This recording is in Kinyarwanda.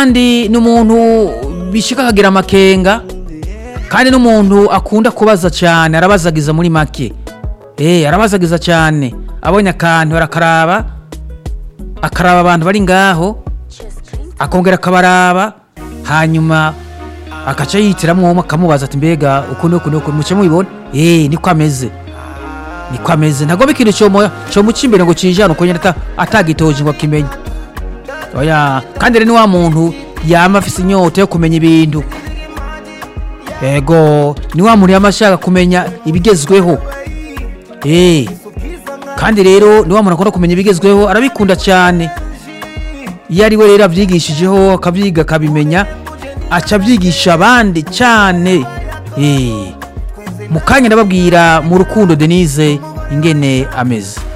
kandi ni umuntu bishyika akagira amakenga kandi n'umuntu akunda kubaza cyane arabazagiza muri make eee arabazagiza cyane abonye akantu arakaraba akaraba abantu bari ngaho akongera akabaraba hanyuma agaca yitiramo umwe akamubaza ati mbega uku n'uku n'uku muke mubibona eee niko ameze niko ameze ntabwo bikintu cyomu cy'imbere ngo kijyane uko nyine atagitoje ngo akimenya oya kandi rero ni wa muntu yaba afite inyota yo kumenya ibintu yego ni wa muntu yaba ashaka kumenya ibigezweho eee kandi rero ni wa muntu akunda kumenya ibigezweho arabikunda cyane iyo ari we rero abyigishijeho akabyiga akabimenya aca abyigisha abandi cyane mu kanya ndababwira mu rukundo denise ingene ameze